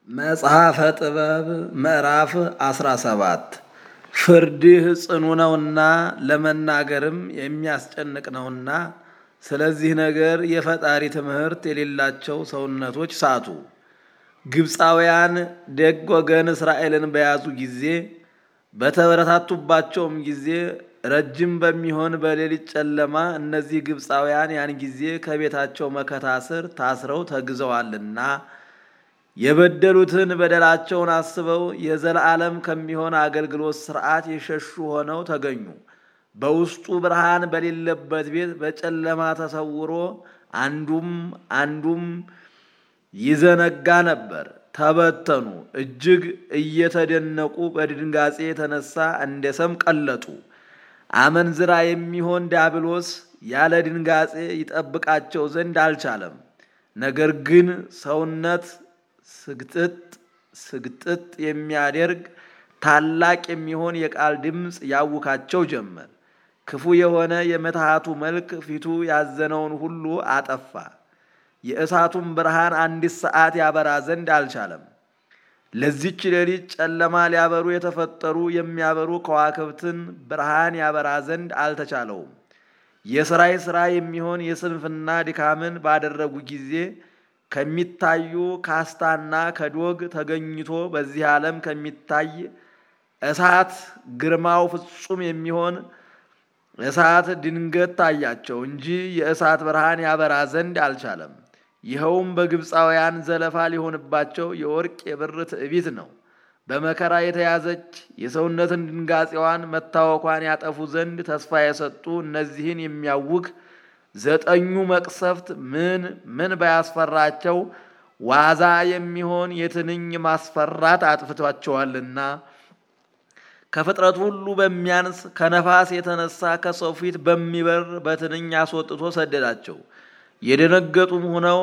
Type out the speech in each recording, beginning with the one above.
መጽሐፈ ጥበብ ምዕራፍ 17 ፍርድህ ጽኑ ነውና ለመናገርም የሚያስጨንቅ ነውና፣ ስለዚህ ነገር የፈጣሪ ትምህርት የሌላቸው ሰውነቶች ሳቱ። ግብፃውያን ደግ ወገን እስራኤልን በያዙ ጊዜ በተበረታቱባቸውም ጊዜ ረጅም በሚሆን በሌሊት ጨለማ እነዚህ ግብፃውያን ያን ጊዜ ከቤታቸው መከታ ስር ታስረው ተግዘዋልና የበደሉትን በደላቸውን አስበው የዘላለም ከሚሆን አገልግሎት ሥርዓት የሸሹ ሆነው ተገኙ። በውስጡ ብርሃን በሌለበት ቤት በጨለማ ተሰውሮ አንዱም አንዱም ይዘነጋ ነበር። ተበተኑ፣ እጅግ እየተደነቁ በድንጋጼ የተነሳ እንደ ሰም ቀለጡ። አመንዝራ የሚሆን ዲያብሎስ ያለ ድንጋጼ ይጠብቃቸው ዘንድ አልቻለም። ነገር ግን ሰውነት ስግጥጥ ስግጥጥ የሚያደርግ ታላቅ የሚሆን የቃል ድምፅ ያውካቸው ጀመር። ክፉ የሆነ የምትሃቱ መልክ ፊቱ ያዘነውን ሁሉ አጠፋ። የእሳቱም ብርሃን አንዲት ሰዓት ያበራ ዘንድ አልቻለም። ለዚች ሌሊት ጨለማ ሊያበሩ የተፈጠሩ የሚያበሩ ከዋክብትን ብርሃን ያበራ ዘንድ አልተቻለውም። የሥራይ ሥራ የሚሆን የስንፍና ድካምን ባደረጉ ጊዜ ከሚታዩ ካስታና ከዶግ ተገኝቶ በዚህ ዓለም ከሚታይ እሳት ግርማው ፍጹም የሚሆን እሳት ድንገት ታያቸው እንጂ የእሳት ብርሃን ያበራ ዘንድ አልቻለም። ይኸውም በግብፃውያን ዘለፋ ሊሆንባቸው የወርቅ የብር ትዕቢት ነው። በመከራ የተያዘች የሰውነትን ድንጋጼዋን መታወኳን ያጠፉ ዘንድ ተስፋ የሰጡ እነዚህን የሚያውክ ዘጠኙ መቅሰፍት ምን ምን ባያስፈራቸው ዋዛ የሚሆን የትንኝ ማስፈራት አጥፍቷቸዋልና ከፍጥረት ሁሉ በሚያንስ ከነፋስ የተነሳ ከሰው ፊት በሚበር በትንኝ አስወጥቶ ሰደዳቸው። የደነገጡም ሆነው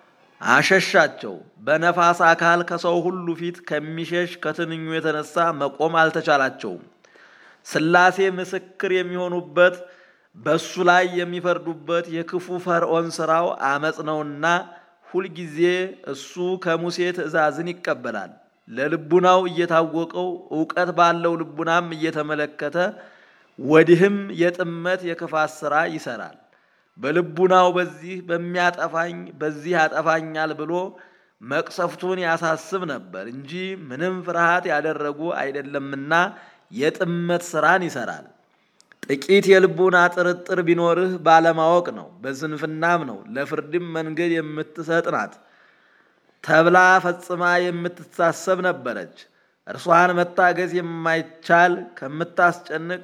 አሸሻቸው። በነፋስ አካል ከሰው ሁሉ ፊት ከሚሸሽ ከትንኙ የተነሳ መቆም አልተቻላቸውም። ሥላሴ ምስክር የሚሆኑበት በሱ ላይ የሚፈርዱበት የክፉ ፈርዖን ሥራው አመፅ ነውና ሁልጊዜ እሱ ከሙሴ ትእዛዝን ይቀበላል። ለልቡናው እየታወቀው እውቀት ባለው ልቡናም እየተመለከተ ወዲህም የጥመት የክፋት ሥራ ይሰራል። በልቡናው በዚህ በሚያጠፋኝ በዚህ ያጠፋኛል ብሎ መቅሰፍቱን ያሳስብ ነበር እንጂ ምንም ፍርሃት ያደረጉ አይደለምና የጥመት ሥራን ይሰራል። ጥቂት የልቡና ጥርጥር ቢኖርህ ባለማወቅ ነው፣ በስንፍናም ነው። ለፍርድም መንገድ የምትሰጥ ናት ተብላ ፈጽማ የምትታሰብ ነበረች። እርሷን መታገዝ የማይቻል ከምታስጨንቅ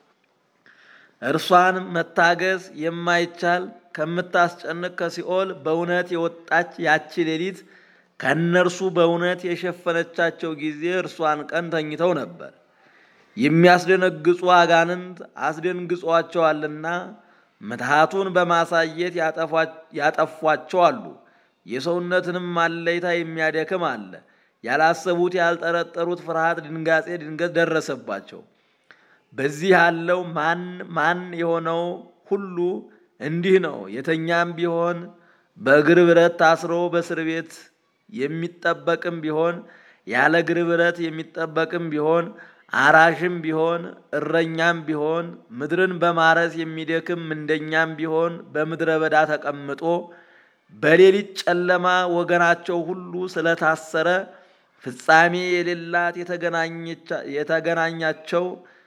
እርሷን መታገዝ የማይቻል ከምታስጨንቅ ከሲኦል በእውነት የወጣች ያቺ ሌሊት ከእነርሱ በእውነት የሸፈነቻቸው ጊዜ እርሷን ቀን ተኝተው ነበር። የሚያስደነግጹ አጋንንት አስደንግጿቸዋልና ምትሃቱን በማሳየት ያጠፏቸው አሉ። የሰውነትንም አለይታ የሚያደክም አለ። ያላሰቡት ያልጠረጠሩት ፍርሃት፣ ድንጋጼ ድንገት ደረሰባቸው። በዚህ ያለው ማን ማን የሆነው ሁሉ እንዲህ ነው። የተኛም ቢሆን በእግር ብረት ታስሮ በእስር ቤት የሚጠበቅም ቢሆን ያለ እግር ብረት የሚጠበቅም ቢሆን አራሽም ቢሆን እረኛም ቢሆን ምድርን በማረስ የሚደክም ምንደኛም ቢሆን በምድረ በዳ ተቀምጦ በሌሊት ጨለማ ወገናቸው ሁሉ ስለታሰረ ፍጻሜ የሌላት የተገናኛቸው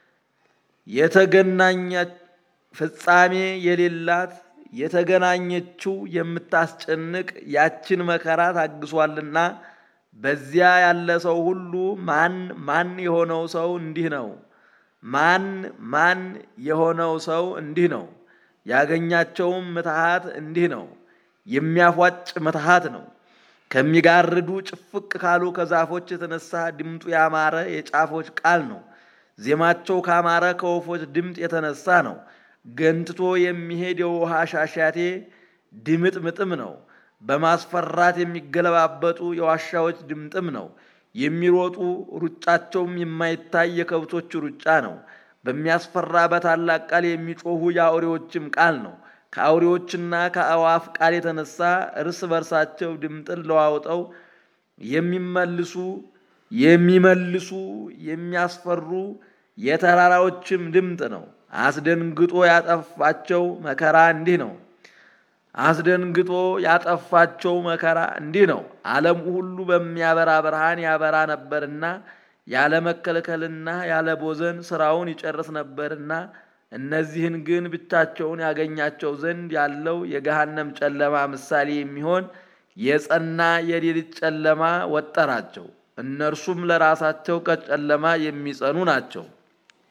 የተገናኛ ፍጻሜ የሌላት የተገናኘችው የምታስጨንቅ ያችን መከራ ታግሷልና በዚያ ያለ ሰው ሁሉ ማን ማን የሆነው ሰው እንዲህ ነው። ማን ማን የሆነው ሰው እንዲህ ነው። ያገኛቸውም ምትሃት እንዲህ ነው። የሚያፏጭ ምትሃት ነው። ከሚጋርዱ ጭፍቅ ካሉ ከዛፎች የተነሳ ድምጡ ያማረ የጫፎች ቃል ነው። ዜማቸው ካማረ ከወፎች ድምፅ የተነሳ ነው። ገንትቶ የሚሄድ የውሃ ሻሻቴ ድምጥ ምጥም ነው። በማስፈራት የሚገለባበጡ የዋሻዎች ድምጥም ነው። የሚሮጡ ሩጫቸውም የማይታይ የከብቶች ሩጫ ነው። በሚያስፈራ በታላቅ ቃል የሚጮኹ የአውሬዎችም ቃል ነው። ከአውሬዎችና ከአእዋፍ ቃል የተነሳ እርስ በርሳቸው ድምጥን ለዋውጠው የሚመልሱ የሚመልሱ የሚያስፈሩ የተራራዎችም ድምፅ ነው። አስደንግጦ ያጠፋቸው መከራ እንዲህ ነው። አስደንግጦ ያጠፋቸው መከራ እንዲህ ነው። ዓለሙ ሁሉ በሚያበራ ብርሃን ያበራ ነበርና ያለ መከልከልና ያለ ቦዘን ስራውን ይጨርስ ነበርና እነዚህን ግን ብቻቸውን ያገኛቸው ዘንድ ያለው የገሃነም ጨለማ ምሳሌ የሚሆን የጸና የሌሊት ጨለማ ወጠራቸው። እነርሱም ለራሳቸው ከጨለማ የሚጸኑ ናቸው።